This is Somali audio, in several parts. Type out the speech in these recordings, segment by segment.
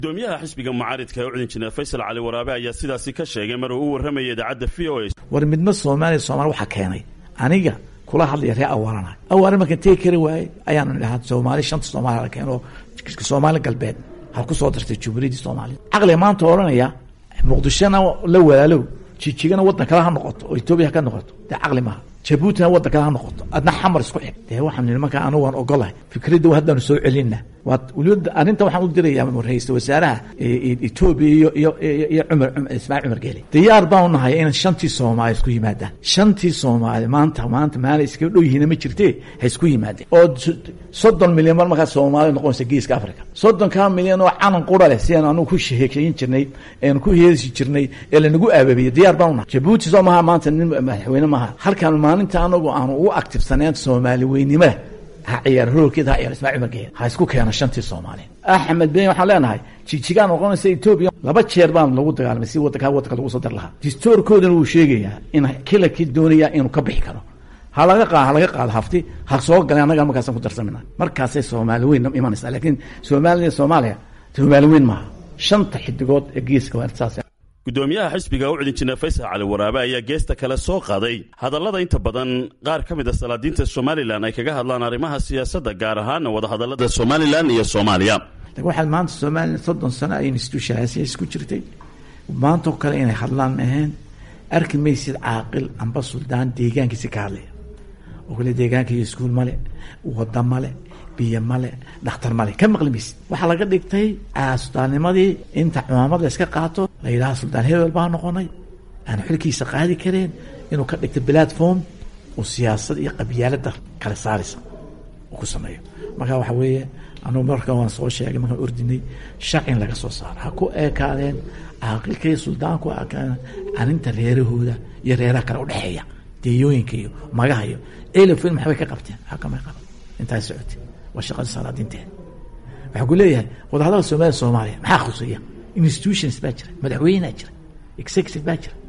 gudoomiyaha xisbiga mucaaridka ee ucudin jineer faysal cali waraabe ayaa sidaasi ka sheegay mar uu u warramayay idaacadda v o a war midma soomaaliya soomali waxaa keenay aniga kula hadlaya ree awaarana awaara markaan tegi kari waaye ayaanu idhahaa soomaali shanta soomaaliya la keeno soomaali galbeed ha ku soo dartay jumhuuriyaddii soomaaliya caqliga maanta odhanaya muqdishona la walaalow jijigana waddan kale ha noqoto oo etoobiya ha ka noqoto dee caqli maaha jabuutina waddan kale ha noqoto adna xamar isku xig dee waxaan nihi markaa anigu waan ogolahay fikradda haddaanu soo celinna waad weliba arrinta waxaan u dirayaa ra-iisul wasaaraha etoobiya iyo iyo iyo cumar ismaaciil cumar geeli diyaar baanu nahay in shantii soomaali isku yimaadaan shantii soomaali maanta maanta maala iskaga dhow yihiina ma jirtee ha isku yimaadeen oo soddon milyan mar markaa soomaali noqonaysa geeska africa soddonkaa milyan oo calan qura leh si aan anugu ku sheekeyn jirnay eanu ku heesi jirnay ee lanagu aababiyey diyaar baanu nahay jabuuti soo maha maanta nin madaxweyne maaha halkaan maalinta anagu aanu ugu actifsaneen soomaali weynimada ha ciyaar horoolkeeda ha ciyaar ismaaciil cumar geeli ha isku keeno shantii soomaali axmed ben waxaan leenahay jijigaan noqonaysa etoobiya laba jeer baan lagu dagaalamay si wadankaa wadanka lagu soo dar lahaa distoorkoodana wuu sheegayaa in kilarkii doonayaa inuu ka bixi karo ha laga qa ha laga qaado hafti ha soo galeen annaga markaasaan ku darsamina markaasay soomaali weyn imanaysaa laakiin soomaaliya soomaaliya soomaali weyn maaha shanta xidigood ee geeska waa saas gudoomiyaha xisbiga ucudin jineer faysal cali waraabe ayaa geesta kale soo qaaday hadallada inta badan qaar ka mid a salaadiinta somalilan ay kaga hadlaan arrimaha siyaasadda gaar ahaana wadahadallada somalilan iyo soomaaliya lakin waxaad maanta somalilan soddon sano ay institutionalisis ku jirtay maantao kale inay hadlaan maheen arki maysid caaqil amba suldaan deegaankiisi ka hadlaya oo kale deegaanka iyo iskuul male wada male biyo male dhakhtar male ka maqli maysid waxaa laga dhigtay suldaannimadii inta cumaamad la iska qaato la yidhaha suldaan hebel baa noqonay aanu xilkiisa qaadi kareen inuu ka dhigto platform uu siyaasad iyo qabyaalada kala saaraysa uu ku sameeyo marka waxa weeye anugu marka waan soo sheegay markaan ordinay sharcin laga soo saaro ha ku eekaadeen caaqilka iyo suldaanku ekaadeen arrinta reerahooda iyo reeraha kale udhexeeya deeyooyinka iyo magaha iyo elofin maxbay ka qabteen xakamay qaban intaay socotay waa shaqada salaadiinteeda waxaa ku leeyahay wadahadalka soomaliya soomaaliya maxaa khuseeya institutions baa jira madaxweynea jira executive baa jira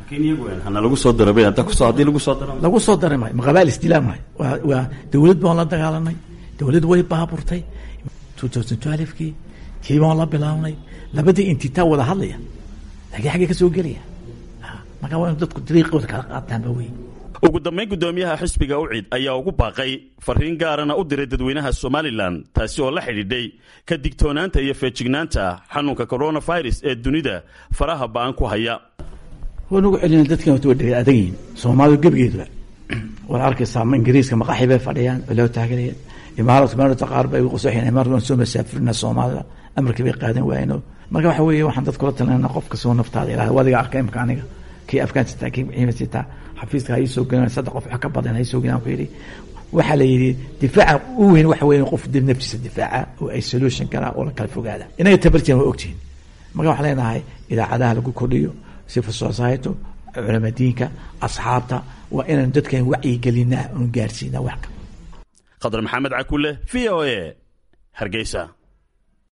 hana lagu soo daro hadda kusoo haddii lagu soo daro lagu soo daray maayo maqabaal isdilaa maayo waa waa dawlad baan la dagaalanay dawlad way baaburtay two thousand twelvekii tii baan la bilaabnay labadii intitaa wada hadlaya laakiin xaggee ka soo gelaya marka waa in dadku dariiqooda kala qaataanba wey ugu dambayn gudoomiyaha xisbiga ucid ayaa ugu baaqay fariin gaarana u diray dadweynaha somalilan taasi oo la xidhiidhay ka digtoonaanta iyo feejignaanta xanuunka coronavirus ee dunida faraha ba-an ku haya waan ugu celina dadkan wata wadhega adag yihin soomaalidu gebigeeduba waad arkaysaa ingiriiska maqaxi bay fadhiyaan oo loo taageeraya imaaradka meelta qaar bay ugu qasoxeen imaarad waan soo masaafirina soomaalida amarkii bay qaadan waayeen marka waxa weeye waxaan dadka kula talinayna qof kastoo naftaada ilaah wadiga arkay imka aniga kii afgaan sitaa kii ciima sitaa xafiiska ha ii soo gelin saddex qof wax ka badan ha ii soo gelin ku yidhi waxaa la yidhi difaaca u weyn waxa weeye qof dib naftiisa difaaca oo isolation kala oo la kala fogaada inaga tabartiin waa ogtihin marka waxaan leenahay idaacadaha lagu kordhiyo civil society culama diinka asxaabta waa inaan dadkan wacyigelinaa oon gaarsiinaa wax khadar maxamed cakule v o a hargeysa